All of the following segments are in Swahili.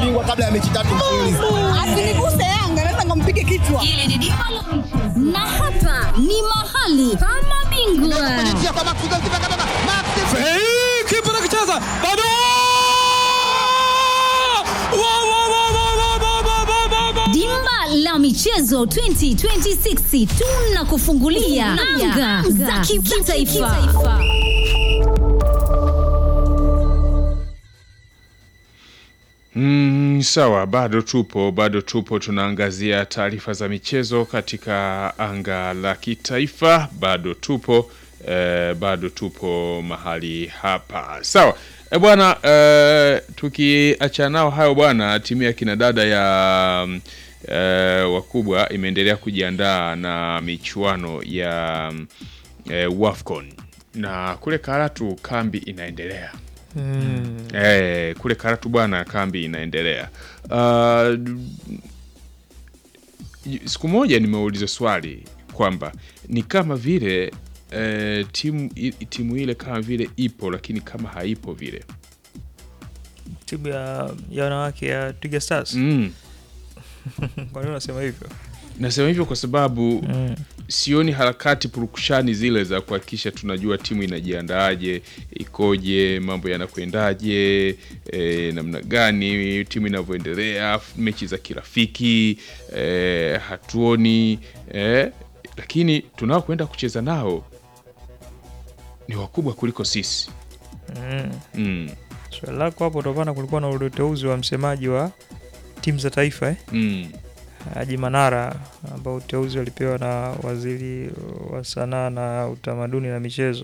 bingwa kabla ya mechi tatu mfululizo. Asiniguse Yanga, naweza nikampige kichwa. Hili ni dimba la michezo. na hapa ni mahali kama bingwa kipa nakicheza bado Wa, wa, wa, wa, wa, wa, wa, wa, wa, wa. dimba la michezo 2026 tunakufungulia anga za kitaifa Mm, sawa, bado tupo, bado tupo, tunaangazia taarifa za michezo katika anga la kitaifa, bado tupo eh, bado tupo mahali hapa. Sawa e bwana, eh, tukiachana nao hayo bwana, timu ya kinadada ya mm, eh, wakubwa imeendelea kujiandaa na michuano ya mm, eh, WAFCON na kule Karatu kambi inaendelea. Eh, kule Karatu bwana kambi inaendelea. Uh, siku moja nimeuliza swali kwamba ni kama vile eh, timu i- timu ile kama vile ipo lakini kama haipo vile. timu ya ya wanawake ya Twiga Stars. Mm. Kwa nini unasema hivyo? Nasema hivyo kwa sababu Mm. sioni harakati purukushani zile za kuhakikisha tunajua timu inajiandaaje, ikoje, mambo yanakwendaje, e, namna gani timu inavyoendelea, mechi za kirafiki e, hatuoni e, lakini tunaokwenda kucheza nao ni wakubwa kuliko sisi Mm. mm, Swali lako hapo utapana, kulikuwa na uteuzi wa msemaji wa timu za taifa eh? mm, Haji Manara ambao uteuzi walipewa na waziri wa sanaa na utamaduni na michezo.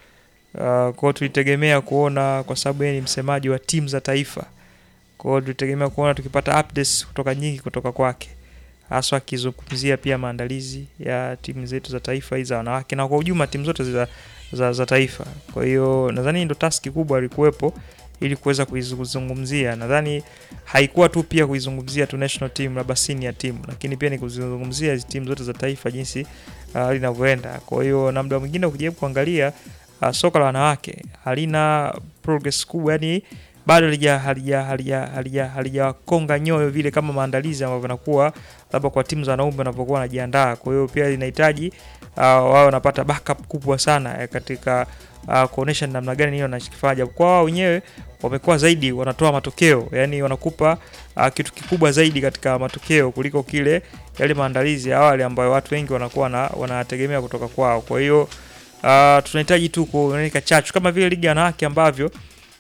Uh, kwa hiyo tulitegemea kuona kwa sababu yeye ni msemaji wa timu za taifa. Kwa hiyo tulitegemea kuona tukipata updates kutoka nyingi kutoka kwake. Haswa akizungumzia pia maandalizi ya timu zetu za taifa hizi za wanawake na kwa ujumla timu zote za, za, za taifa. Kwa hiyo nadhani ndo taski kubwa alikuwepo ili kuweza kuizungumzia. Nadhani haikuwa tu pia kuizungumzia tu national team labda senior team, lakini pia ni kuzizungumzia hizi timu zote za taifa jinsi uh, linavyoenda. Kwa hiyo na muda mwingine ukijaribu kuangalia uh, soka la wanawake halina progress kubwa, yani bado halija halija halija halija halijakonga nyoyo vile kama maandalizi ambavyo yanakuwa labda kwa timu za wanaume wanapokuwa wanajiandaa. Kwa hiyo pia linahitaji uh, wao wanapata backup kubwa sana eh, katika uh, kuonesha ni namna gani hiyo wanachokifanya. Japo kwa wao wenyewe wamekuwa zaidi wanatoa matokeo, yani wanakupa uh, kitu kikubwa zaidi katika matokeo kuliko kile yale maandalizi ya awali ambayo watu wengi wanakuwa na, wanategemea kutoka kwao. Kwa hiyo uh, tunahitaji tu kuoneka chachu kama vile ligi ya wanawake ambavyo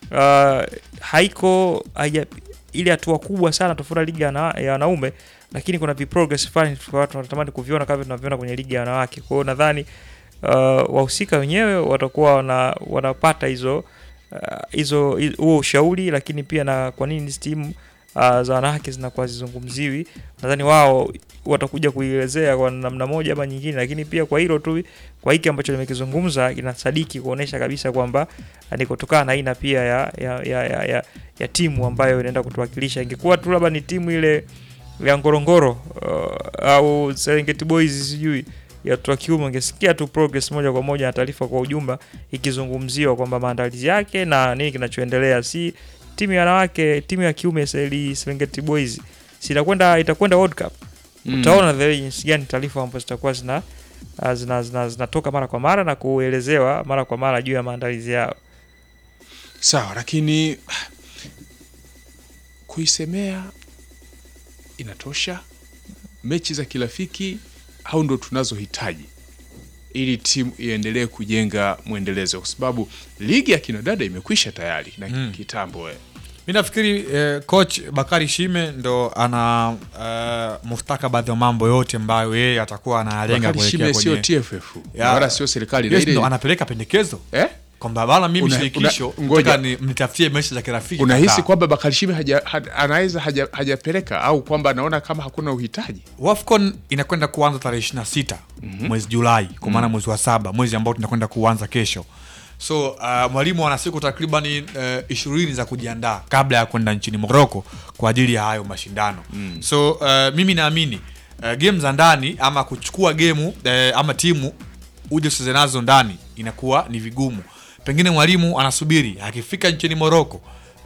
uh, haiko haija, ile hatua kubwa sana tofauti na ligi ya wana- ya wanaume, lakini kuna viprogress fulani tulikuwa tunatamani kuviona kama tunavyoona kwenye ligi ya wanawake. Kwa hiyo nadhani uh, wahusika wenyewe watakuwa wana, wanapata hizo uh, hizo hi- huo ushauri, lakini pia na kwa nini hizi timu uh, za wanawake zinakuwa zizungumziwi. Nadhani wao watakuja kuielezea kwa namna moja ama nyingine, lakini pia kwa hilo tu, kwa hiki ambacho nimekizungumza inasadiki kuonesha kabisa kwamba ni kutokana na aina pia ya, ya, ya, ya, ya, ya timu ambayo inaenda kutuwakilisha. Ingekuwa tu labda ni timu ile ya Ngorongoro uh, au Serengeti Boys sijui ya watoto wa kiume, ungesikia tu progress moja kwa moja na taarifa kwa ujumla ikizungumziwa kwamba maandalizi yake na nini kinachoendelea, si timu ya wanawake, timu ya kiume Seli- Serengeti Boys si itakwenda itakwenda World Cup mm. utaona the way jinsi gani taarifa ambazo zitakuwa zina uh, zina zina- zinatoka mara kwa mara na kuelezewa mara kwa mara juu ya maandalizi yao. Sawa, lakini kuisemea inatosha. Mechi za kirafiki au ndo tunazohitaji ili timu iendelee kujenga mwendelezo, kwa sababu ligi ya kinadada imekwisha tayari na Mm. kitambo. eh. mi nafikiri eh, coach bakari shime ndo ana uh, mustakabadhi wa mambo yote ambayo yeye atakuwa analenga Bakari Shime kuelekea sio kwenye TFF Ya. na wala sio serikali na yes, ile ndo anapeleka pendekezo eh? kwamba bana mimi Una- shirikisho una- ngoja. nataka ni mnitafutie mechi za kirafiki Unahisi kadhaa. kwamba Bakari Shime haja, ha- anaweza haja- hajapeleka au kwamba anaona kama hakuna uhitaji? wafcon inakwenda kuanza tarehe 26 mwezi julai kwa maana mwezi wa saba mwezi ambao tunakwenda kuanza kesho so uh, mwalimu ana siku takribani ishirini za kujiandaa kabla ya kwenda nchini moroko kwa ajili ya hayo mashindano mm. so uh, mimi naamini uh, game za ndani ama kuchukua gemu uh, ama timu uje ucheze nazo ndani inakuwa ni vigumu pengine mwalimu anasubiri akifika nchini moroko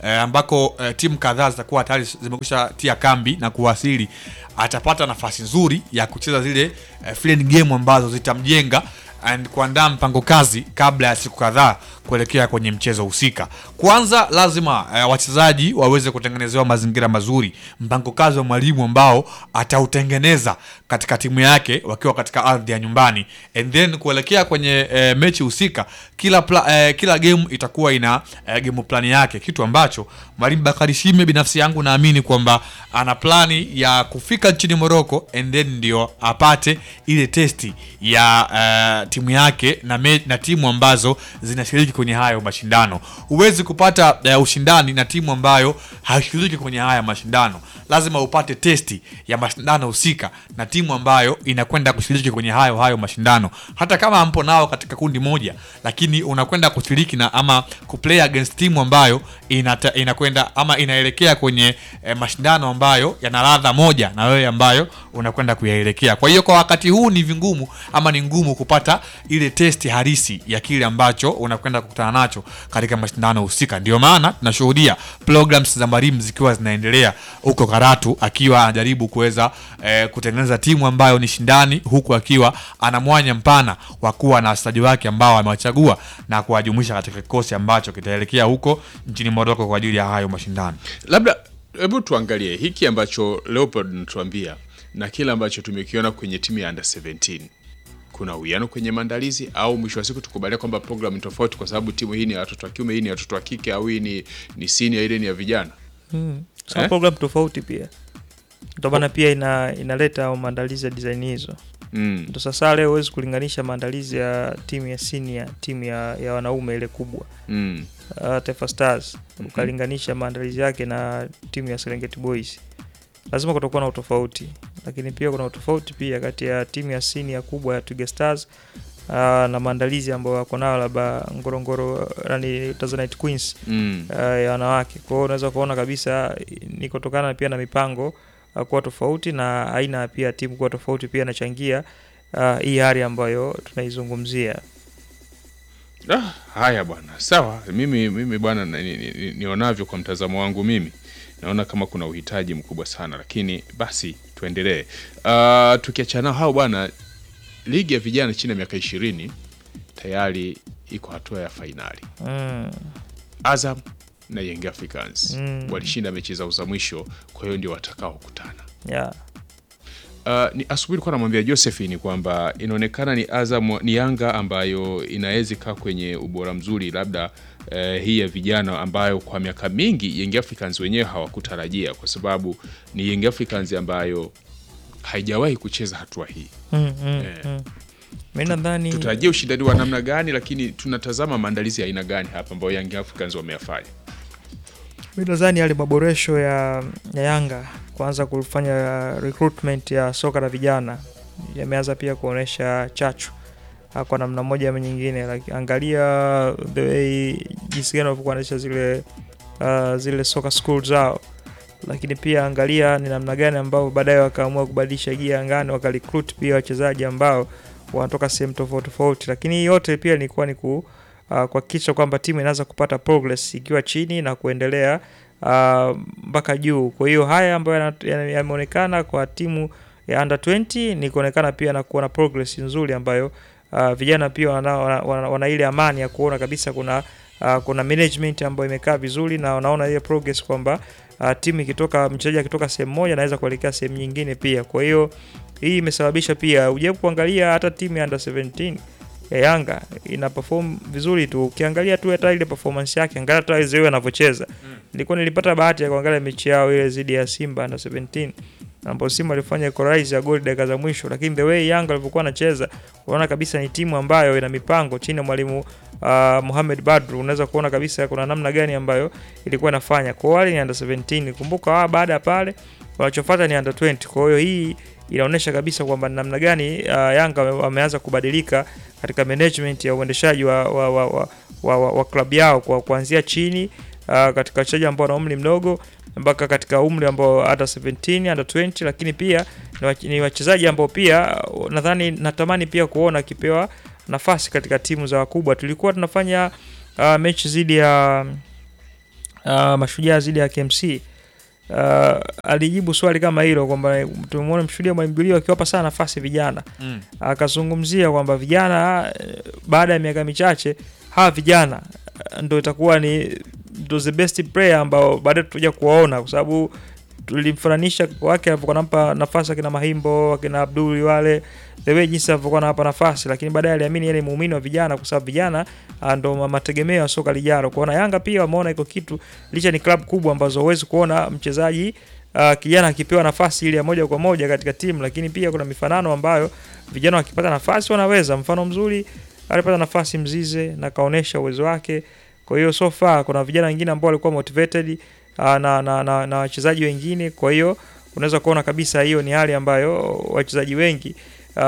eh, ambako eh, timu kadhaa zitakuwa tayari zimekwisha tia kambi na kuwasili, atapata nafasi nzuri ya kucheza zile eh, friendly game ambazo zitamjenga and kuandaa mpango kazi kabla ya siku kadhaa kuelekea kwenye mchezo husika. Kwanza lazima eh, wachezaji waweze kutengenezewa mazingira mazuri, mpango kazi wa mwalimu ambao atautengeneza katika timu yake wakiwa katika ardhi ya nyumbani, and then kuelekea kwenye eh, mechi husika, kila pla, eh, kila game itakuwa ina eh, game plan yake, kitu ambacho mwalimu Bakari Shime binafsi yangu naamini kwamba ana plani ya kufika nchini Morocco and then ndio apate ile testi ya eh, timu yake na, me, na timu ambazo zinashiriki kwenye hayo mashindano. Huwezi kupata eh, ushindani na timu ambayo haishiriki kwenye haya mashindano. Lazima upate testi ya mashindano husika na timu ambayo inakwenda kushiriki kwenye hayo hayo mashindano, hata kama hampo nao katika kundi moja, lakini unakwenda kushiriki na ama kuplay against timu ambayo inata, inakwenda ama inaelekea kwenye eh, mashindano ambayo yana ladha moja na wewe ambayo unakwenda kuyaelekea. Kwa hiyo kwa wakati huu ni vingumu ama ni ngumu kupata ile testi halisi ya kile ambacho unakwenda kukutana nacho katika mashindano husika. Ndio maana tunashuhudia programs za mwalimu zikiwa zinaendelea huko Karatu, akiwa anajaribu kuweza eh, kutengeneza timu ambayo ni shindani, huku akiwa ana mwanya mpana wa kuwa na wachezaji wake ambao amewachagua na kuwajumuisha katika kikosi ambacho kitaelekea huko nchini Morocco kwa ajili ya hayo mashindano. Labda hebu tuangalie hiki ambacho Leopold natuambia na kile ambacho tumekiona kwenye timu ya under 17 kuna uwiano kwenye maandalizi au mwisho wa siku tukubalia kwamba program ni tofauti kwa sababu timu hii ni ya watoto wa kiume hii ni ya watoto wa kike au hii ni, ni senior ile ni ya vijana Sio Eh? program tofauti pia ndio maana pia ina, inaleta maandalizi ya design hizo mm. ndo sasa leo huwezi kulinganisha maandalizi ya timu ya senior timu ya, ya wanaume ile kubwa Mm. uh, Taifa Stars ukalinganisha maandalizi yake na timu ya Serengeti Boys, lazima kutakuwa na utofauti, lakini pia kuna utofauti pia kati ya timu ya senior kubwa ya Twiga Stars uh, na maandalizi ambayo wako nayo labda Ngorongoro nani Tanzanite Queens Mm. uh, ya wanawake. Kwa hiyo unaweza kuona kabisa ni kutokana pia na mipango uh, kuwa tofauti na aina ya pia timu kuwa tofauti pia inachangia uh, hii hali ambayo tunaizungumzia. Ah, haya bwana, sawa. Mimi mimi bwana, na- ni- ni- ni- nionavyo kwa mtazamo wangu mimi naona kama kuna uhitaji mkubwa sana, lakini basi tuendelee. Uh, tukiachana nao hao bwana, ligi ya vijana chini ya miaka ishirini tayari iko hatua ya fainali. Mm. Azam na Young Africans Mm. walishinda mechi zao za mwisho, kwa hiyo ndio watakaokutana. Yeah. Uh, ni asubuhi nilikuwa namwambia Josephine kwamba inaonekana ni Azam ni Yanga ambayo inaweza kaa kwenye ubora mzuri labda eh, hii ya vijana ambayo kwa miaka mingi Young Africans wenyewe hawakutarajia kwa sababu ni Young Africans ambayo haijawahi kucheza hatua hii. Mm, mm, Eh. mm. Mi nadhani Tutarajia ushindani wa namna gani, lakini tunatazama maandalizi ya aina gani hapa ambayo Young Africans wameyafanya. mi nadhani yale maboresho ya, ya Yanga kuanza kufanya recruitment ya soka la vijana yameanza pia kuonyesha chachu ah, kwa namna moja ama nyingine. Like, angalia the way jinsi gani walivyokuwa wanaendesha zile uh, zile soka school zao, lakini pia angalia ni namna gani ambao baadaye wakaamua kubadilisha gia angani wakarecruit pia wachezaji ambao wanatoka sehemu tofauti tofauti, lakini hii yote pia ilikuwa ni ku uh, kuhakikisha kwamba timu inaweza kupata progress ikiwa chini na kuendelea uh, mpaka juu. Kwa hiyo haya ambayo yana- yana- yameonekana kwa timu ya under 20 ni kuonekana pia na kuona progress nzuri ambayo uh, vijana pia wana, wana, wana, wana ile amani ya kuona kabisa kuna uh, kuna management ambayo imekaa vizuri na wanaona ile progress kwamba uh, timu ikitoka mchezaji akitoka sehemu moja anaweza kuelekea sehemu nyingine pia. Kwa hiyo hii imesababisha pia ujaribu kuangalia hata timu ya under 17 ya Yanga ina perform vizuri tu. Ukiangalia tu hata ile performance yake, angalia hata Zewe anavyocheza. Nilikuwa nilipata bahati ya kuangalia mechi yao ile dhidi ya Simba under 17 ambapo Simba alifanya equalize ya goli dakika za mwisho, lakini the way Yanga alivyokuwa anacheza, unaona kabisa ni timu ambayo ina mipango chini ya mwalimu uh, Mohamed Badru. Unaweza kuona kabisa kuna namna gani ambayo ilikuwa inafanya. Kwa wale ni under 17, kumbuka wao baada ya pale wanachofuata ni under 20. Kwa hiyo hii inaonyesha kabisa kwamba ni namna gani uh, Yanga wame- wameanza kubadilika katika management ya uendeshaji wa, wa, wa, wa, wa, wa, wa klabu yao kwa kuanzia chini uh, katika wachezaji ambao wana umri mdogo mpaka katika umri ambao under 17 under 20, lakini pia ni wach- ni wachezaji ambao pia uh, nadhani natamani pia kuona akipewa nafasi katika timu za wakubwa. Tulikuwa tunafanya uh, mechi dhidi ya uh, mashujaa dhidi ya KMC uh, alijibu swali kama hilo kwamba tumemwona mshuhudia mwalimu Julio akiwapa sana nafasi vijana Mm. akazungumzia kwamba vijana eh, baada ya miaka michache hawa vijana eh, ndo itakuwa ni ndo the best player ambao baadaye tutakuja kuwaona kwa sababu tulimfananisha wake alivyokuwa nampa nafasi akina Mahimbo akina Abdul wale the way jinsi alivyokuwa anawapa nafasi, lakini baadaye aliamini yeye ni muumini wa vijana, kwa sababu vijana ah, ndo ma- mategemeo ya soka lijalo. Kuona Yanga pia wameona iko kitu, licha ni klabu kubwa ambazo huwezi kuona mchezaji uh, kijana akipewa nafasi ile ya moja kwa moja katika timu, lakini pia kuna mifanano ambayo vijana wakipata nafasi wanaweza. Mfano mzuri alipata nafasi Mzize na kaonesha uwezo wake. Kwa hiyo so far kuna vijana wengine ambao walikuwa motivated uh, na, na, na, na wachezaji wengine. Kwa hiyo unaweza kuona kabisa hiyo ni hali ambayo wachezaji wengi uh,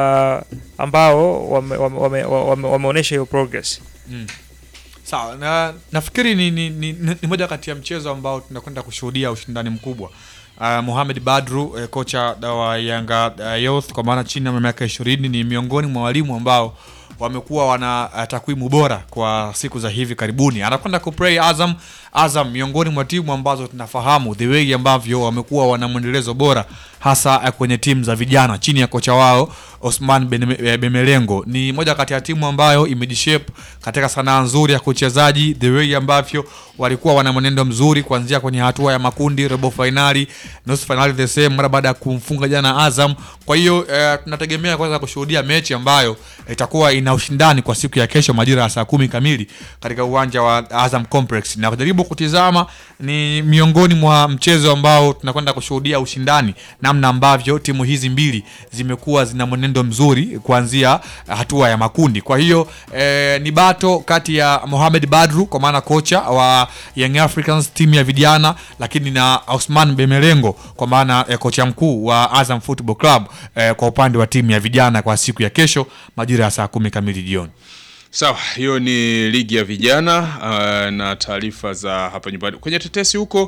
ambao wameonyesha wame, wame, wame, wameonyesha hiyo progress. Sawa, na nafikiri ni, ni, ni, ni, ni moja kati ya mchezo ambao tunakwenda kushuhudia ushindani mkubwa. Uh, Mohamed Badru eh, kocha wa Yanga uh, Youth kwa maana chini ya miaka ishirini ni miongoni mwa walimu ambao wamekuwa wana uh, takwimu bora kwa siku za hivi karibuni. Anakwenda kuplay Azam. Azam miongoni mwa timu ambazo tunafahamu the way ambavyo wamekuwa wana mwendelezo bora hasa uh, kwenye timu za vijana chini ya kocha wao Osman Ben- eh, Bemelengo. Ni moja kati ya timu ambayo imejishape katika sanaa nzuri ya kuchezaji, the way ambavyo walikuwa wana mwenendo mzuri kuanzia kwenye hatua ya makundi, robo finali, nusu finali the same mara baada ya kumfunga jana Azam. Kwa hiyo eh, tunategemea kwanza kushuhudia mechi ambayo itakuwa ina ushindani kwa siku ya kesho majira ya saa kumi kamili katika uwanja wa Azam Complex, na kujaribu kutizama ni miongoni mwa mchezo ambao tunakwenda kushuhudia ushindani, namna ambavyo timu hizi mbili zimekuwa zina mwenendo mzuri kuanzia hatua ya makundi. Kwa hiyo eh, ni bato kati ya Mohamed Badru kwa maana kocha wa Young Africans timu ya vijana, lakini na Osman Bemelengo kwa maana eh, kocha mkuu wa Azam Football Club eh, kwa upande wa timu ya vijana kwa siku ya kesho majira ya saa kumi kamili jioni. Sawa, hiyo ni ligi ya vijana uh, na taarifa za hapa nyumbani. Kwenye tetesi huko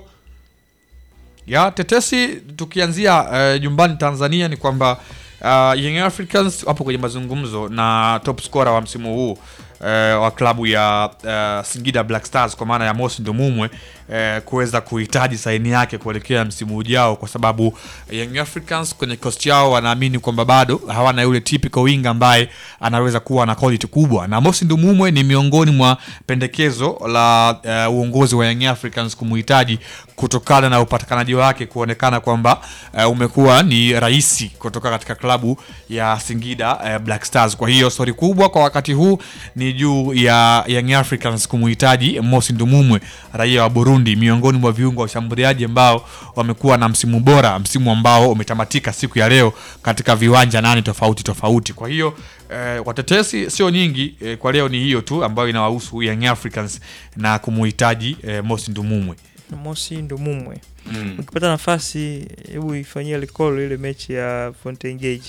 ya tetesi tukianzia eh, nyumbani Tanzania ni kwamba uh, Young Africans wapo kwenye mazungumzo na top scorer wa msimu huu eh, wa klabu ya uh, Singida Black Stars kwa maana ya Mosi Ndumumwe eh, kuweza kuhitaji saini yake kuelekea msimu ujao, kwa sababu Young Africans kwenye cost yao wanaamini kwamba bado hawana yule typical wing ambaye anaweza kuwa na quality kubwa, na Mosi Ndumumwe ni miongoni mwa pendekezo la uh, uongozi wa Young Africans kumuhitaji kutokana na upatikanaji wake kuonekana kwamba uh, umekuwa ni rahisi kutoka katika klabu ya Singida uh, Black Stars. Kwa hiyo stori kubwa kwa wakati huu ni juu ya Young Africans kumuhitaji Mosi Ndumumwe, raia wa Burundi, miongoni mwa viungo wa ushambuliaji ambao wamekuwa na msimu bora, msimu ambao umetamatika siku ya leo katika viwanja nane tofauti tofauti. Kwa hiyo eh, watetesi sio nyingi eh, kwa leo ni hiyo tu ambayo inawahusu Young Africans na kumuhitaji eh, Mosi Ndumumwe. Mosi Ndumumwe ukipata nafasi, hebu ifanyie recall ile mechi ya Fountain Gate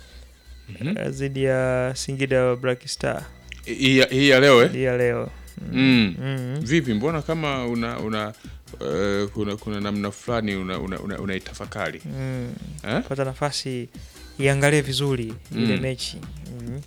eh, dhidi ya Singida Black Star hii ya- hii ya leo eh? hii ya leo. mm. Mm. Vipi, mbona kama una una uh, kuna, kuna namna fulani una, una, una, unaitafakari Mm. eh? Pata nafasi iangalie vizuri ile Mm. mechi mm.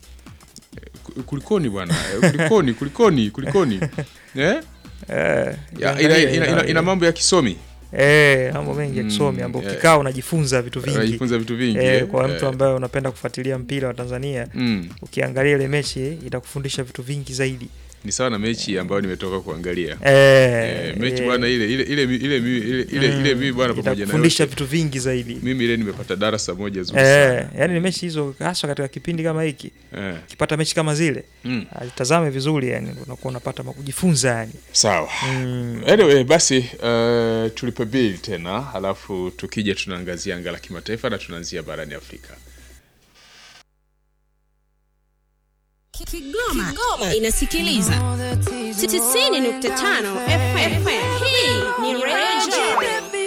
Ku- Kulikoni bwana Eh, kulikoni kulikoni kulikoni eh? Eh, Ya, ina, iangalie, ina, ina, ina, iangalie. mambo ya kisomi Eh, mambo mengi ya kisomi Mm, ambao eh. ukikaa unajifunza vitu vingi unajifunza vitu vingi eh, eh? kwa mtu Eh, ambaye unapenda kufuatilia mpira wa Tanzania mm. ukiangalia ile mechi itakufundisha vitu vingi zaidi ni sawa na mechi ambayo nimetoka kuangalia eh, Eh, mechi eh, bwana ile ile ile ile ile ile ile ile mimi bwana pamoja na itakufundisha yote. vitu vingi zaidi mimi ile nimepata darasa moja zuri eh, sana yani ni mechi hizo hasa katika kipindi kama hiki eh. ukipata mechi kama zile mm. alitazame vizuri yani unakuwa unapata ma- kujifunza yani sawa mm. anyway basi uh, tulipe bili tena halafu tukija tunaangazia anga la kimataifa na tunaanzia barani afrika Kigoma, inasikiliza 90.5 FM. Hii ni Radio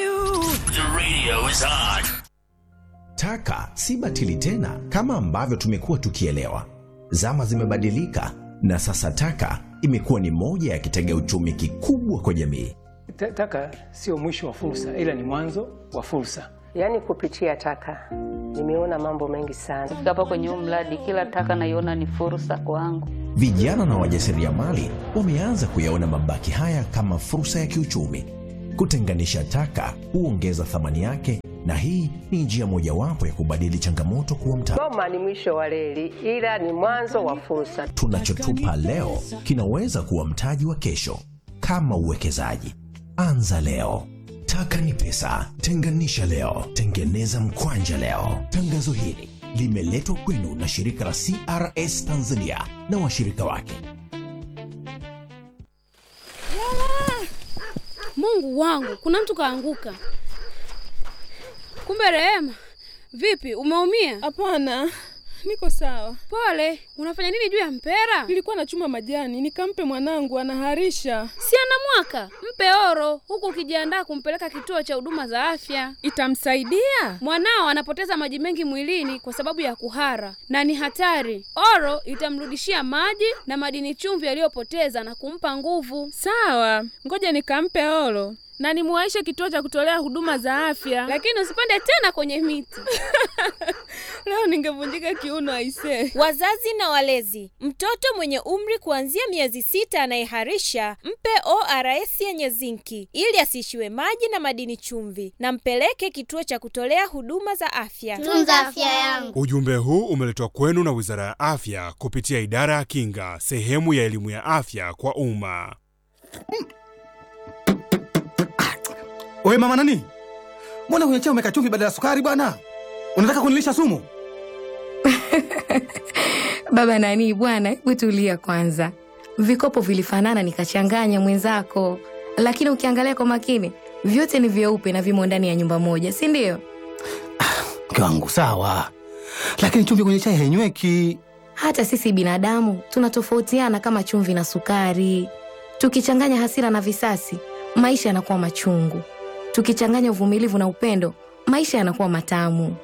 Taka si batili tena kama ambavyo tumekuwa tukielewa. Zama zimebadilika na sasa taka imekuwa ni moja ya kitega uchumi kikubwa kwa jamii. Ta- Taka sio mwisho wa fursa, ila ni mwanzo wa fursa. Yaani kupitia taka nimeona mambo mengi sana. Kufika hapa kwenye huu mradi, kila taka naiona ni fursa kwangu. Vijana na wajasiriamali wameanza kuyaona mabaki haya kama fursa ya kiuchumi. Kutenganisha taka huongeza thamani yake, na hii ni njia mojawapo ya kubadili changamoto kuwa mtaji. Goma ni mwisho wa reli, ila ni mwanzo wa fursa. Tunachotupa leo kinaweza kuwa mtaji wa kesho. Kama uwekezaji, anza leo. Taka ni pesa, tenganisha leo, tengeneza mkwanja leo. Tangazo hili limeletwa kwenu na shirika la CRS Tanzania na washirika wake. Mungu wangu, kuna mtu kaanguka. Kumbe Rehema, vipi, umeumia? Hapana, niko sawa. Pole. Unafanya nini juu ya mpera? Nilikuwa nachuma majani nikampe mwanangu, anaharisha. Si ana mwaka? Mpe oro, huku ukijiandaa kumpeleka kituo cha huduma za afya. Itamsaidia? Mwanao anapoteza maji mengi mwilini kwa sababu ya kuhara na ni hatari. Oro itamrudishia maji na madini chumvi aliyopoteza na kumpa nguvu. Sawa, ngoja nikampe oro na nimuwaishe kituo cha kutolea huduma za afya. Lakini usipande tena kwenye miti. Leo ningevunjika kiuno aisee. Wazazi na walezi, mtoto mwenye umri kuanzia miezi sita anayeharisha mpe ORS yenye zinki ili asiishiwe maji na madini chumvi, na mpeleke kituo cha kutolea huduma za afya. Tunza afya yangu. Ujumbe huu umeletwa kwenu na Wizara ya Afya kupitia Idara ya Kinga, sehemu ya elimu ya afya kwa umma. Wewe mama nani? Mbona kwenye chai umeweka chumvi badala ya sukari bwana? Unataka kunilisha sumu? Baba nani bwana, hebu tulia kwanza. Vikopo vilifanana nikachanganya mwenzako, lakini ukiangalia kwa makini vyote ni vyeupe na vimo ndani ya nyumba moja, si ndio? Mke wangu sawa, lakini chumvi kwenye chai hainyweki. Hata sisi binadamu tunatofautiana kama chumvi na sukari. Tukichanganya hasira na visasi, maisha yanakuwa machungu. Tukichanganya uvumilivu na upendo, maisha yanakuwa matamu.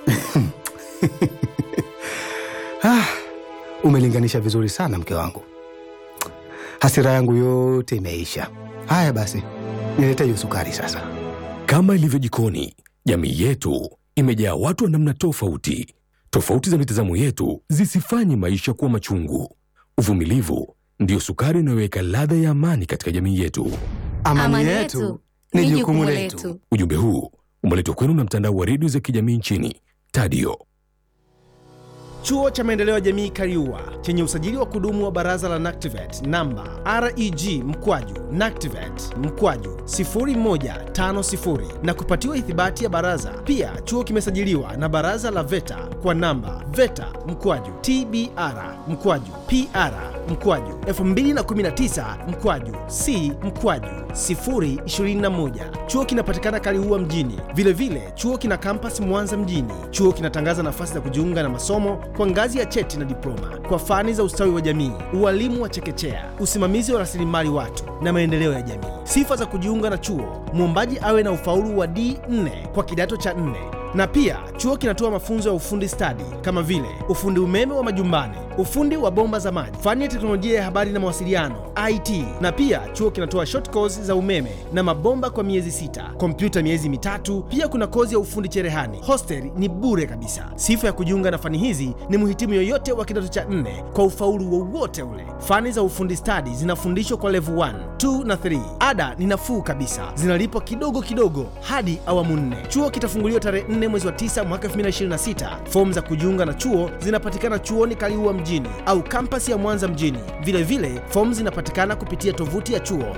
Ah, umelinganisha vizuri sana mke wangu, hasira yangu yote imeisha. Haya basi, nilete hiyo sukari sasa. Kama ilivyo jikoni, jamii yetu imejaa watu wa namna tofauti. Tofauti za mitazamo yetu zisifanye maisha kuwa machungu. Uvumilivu ndiyo sukari inayoweka ladha ya amani katika jamii yetu. Amani, yetu ni jukumu letu. Ujumbe huu umeletwa kwenu na mtandao wa redio za kijamii nchini Tadio. Chuo cha Maendeleo ya Jamii Kariua chenye usajili wa kudumu wa Baraza la NACTIVATE namba REG mkwaju NACTIVATE mkwaju 0150 na kupatiwa ithibati ya baraza. Pia chuo kimesajiliwa na Baraza la VETA kwa namba VETA mkwaju TBR mkwaju PR mkwaju 2019 mkwaju C mkwaju 021. Chuo kinapatikana Kaliua mjini. Vilevile vile, chuo kina kampasi Mwanza mjini. Chuo kinatangaza nafasi za kujiunga na masomo kwa ngazi ya cheti na diploma kwa fani za ustawi wa jamii, ualimu wa chekechea, usimamizi wa rasilimali watu na maendeleo ya jamii. Sifa za kujiunga na chuo: mwombaji awe na ufaulu wa D4 kwa kidato cha 4 na pia chuo kinatoa mafunzo ya ufundi stadi kama vile ufundi umeme wa majumbani, ufundi wa bomba za maji, fani ya teknolojia ya habari na mawasiliano IT. Na pia chuo kinatoa short course za umeme na mabomba kwa miezi sita, kompyuta miezi mitatu. Pia kuna kozi ya ufundi cherehani. Hostel ni bure kabisa. Sifa ya kujiunga na fani hizi ni mhitimu yoyote wa kidato cha nne kwa ufaulu wowote ule. Fani za ufundi stadi zinafundishwa kwa level 1, 2 na 3. Ada ni nafuu kabisa, zinalipwa kidogo kidogo hadi awamu nne. Chuo kitafunguliwa tarehe 4 mwezi wa 9 mwaka 2026. Fomu za kujiunga na chuo zinapatikana chuoni Kaliua mjini au kampasi ya Mwanza mjini. Vilevile fomu zinapatikana kupitia tovuti ya chuo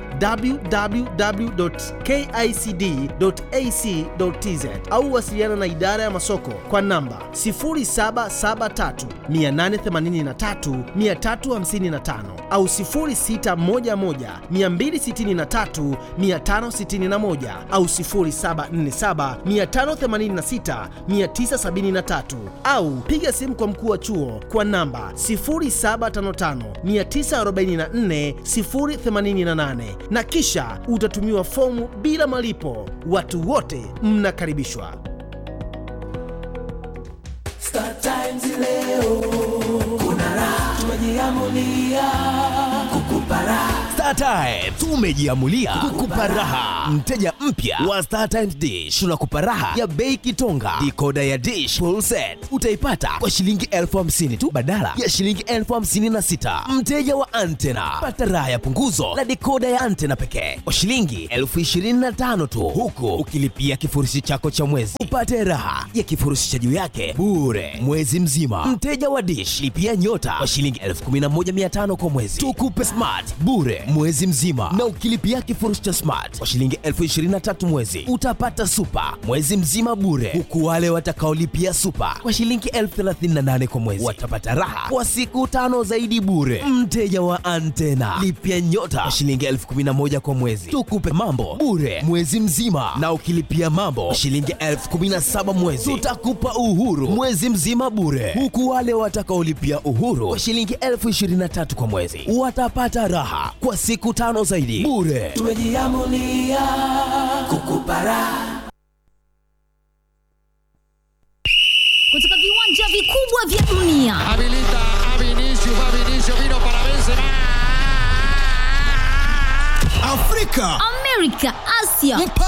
www.kicd.ac.tz au wasiliana na idara ya masoko kwa namba 0773 883 355 au 0611 263 561 au 0747 586 973 au piga simu kwa mkuu wa chuo kwa namba 0755944088 na kisha utatumiwa fomu bila malipo. Watu wote mnakaribishwa. Star Times leo kuna raha, tumejiamulia kukupa raha. Star Times tumejiamulia kukupa raha. Mteja mpya wa Star Times Dish tunakupa raha ya bei kitonga. Dikoda ya dish full set utaipata kwa shilingi elfu hamsini tu badala ya shilingi elfu hamsini na sita. Mteja wa antena pata raha ya punguzo la dikoda ya antena pekee kwa shilingi elfu ishirini na tano tu, huku ukilipia kifurushi chako cha mwezi upate raha ya kifurushi cha juu yake bure mwezi mzima. Mteja wa dish lipia nyota kwa shilingi elfu kumi na moja mia tano kwa mwezi, tukupe smart bure mwezi mzima, na ukilipia kifurushi cha smart kwa shilingi elfu ishirini na tatu mwezi utapata super mwezi mzima bure, huku wale watakaolipia super kwa shilingi elfu thelathini na nane kwa mwezi watapata raha kwa siku tano zaidi bure. Mteja wa antena lipia nyota kwa shilingi elfu kumi na moja kwa mwezi, tukupe mambo bure mwezi mzima, na ukilipia mambo kwa shilingi elfu kumi na saba mwezi tutakupa uhuru mwezi mzima bure, huku wale watakaolipia uhuru kwa shilingi elfu ishirini na tatu kwa mwezi watapata raha kwa siku tano zaidi bure. tumejiamulia kukupa raha kutoka viwanja vikubwa vya dunia Habilita a Vinicius, va Vinicius, vino para Benzema. Afrika, Amerika, Asia,